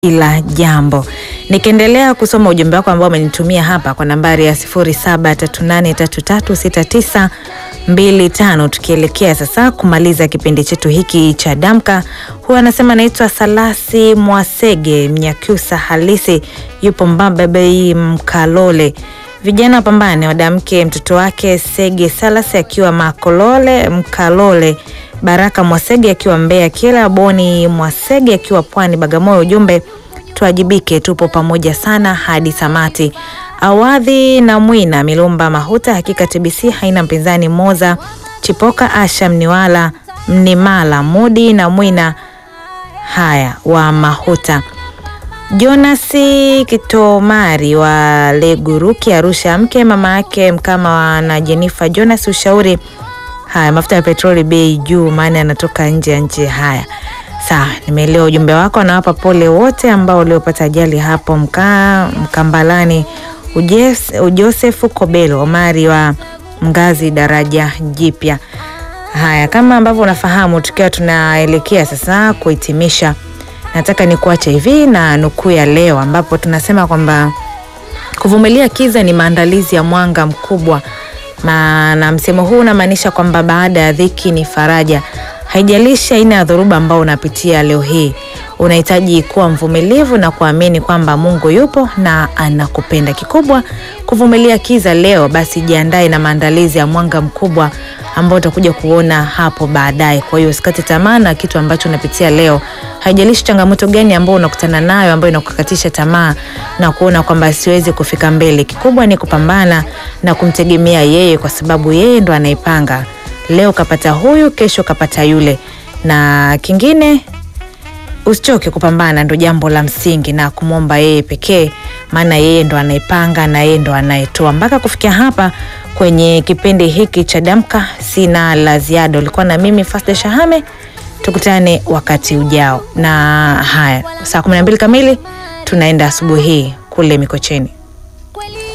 kila jambo. Nikiendelea kusoma ujumbe wako ambao umenitumia hapa kwa nambari ya 0738336925 tukielekea sasa kumaliza kipindi chetu hiki cha Damka. Huyu anasema anaitwa Salasi Mwasege Mnyakyusa halisi, yupo Mbababei Mkalole. Vijana wapambane, wadamke mtoto wake Sege Salasi akiwa Makolole Mkalole Baraka Mwasege akiwa Mbeya, kila Boni Mwasege akiwa Pwani Bagamoyo. Ujumbe tuajibike, tupo pamoja sana hadi samati. Awadhi na Mwina Milumba Mahuta, hakika TBC haina mpinzani. Moza Chipoka Asha Mniwala Mnimala Mudi na Mwina haya wa Mahuta. Jonasi Kitomari wa Leguruki Arusha, mke mama yake Mkama na Jenifa Jonas, ushauri Haya, mafuta ya petroli bei juu, maana yanatoka nje ya nchi. Haya, sawa, nimeelewa ujumbe wako. Nawapa pole wote ambao waliopata ajali hapo mka, Mkambalani. Ujes, Ujosefu Kobelo Omari wa Mgazi daraja jipya. Haya, kama ambavyo unafahamu, tukiwa tunaelekea sasa kuhitimisha, nataka nikuache hivi na nukuu ya leo, ambapo tunasema kwamba kuvumilia kiza ni maandalizi ya mwanga mkubwa na msemo huu unamaanisha kwamba baada ya dhiki ni faraja. Haijalishi aina ya dhoruba ambao unapitia leo hii, unahitaji kuwa mvumilivu na kuamini kwamba Mungu yupo na anakupenda. Kikubwa kuvumilia kiza leo, basi jiandae na maandalizi ya mwanga mkubwa ambao utakuja kuona hapo baadaye. Kwa hiyo usikate tamaa na kitu ambacho unapitia leo. Haijalishi changamoto gani ambayo unakutana nayo ambayo inakukatisha tamaa na kuona kwamba siwezi kufika mbele. Kikubwa ni kupambana na kumtegemea yeye, kwa sababu yeye ndo anaipanga. Leo kapata huyu, kesho kapata yule, na kingine usichoke kupambana, ndo jambo la msingi, na kumwomba yeye pekee, maana yeye ndo anaipanga na yeye ndo anayetoa. Mpaka kufikia hapa kwenye kipindi hiki cha Damka, sina la ziada. Ulikuwa na mimi Fasda Shahame, tukutane wakati ujao. Na haya, saa kumi na mbili kamili tunaenda asubuhi hii kule Mikocheni.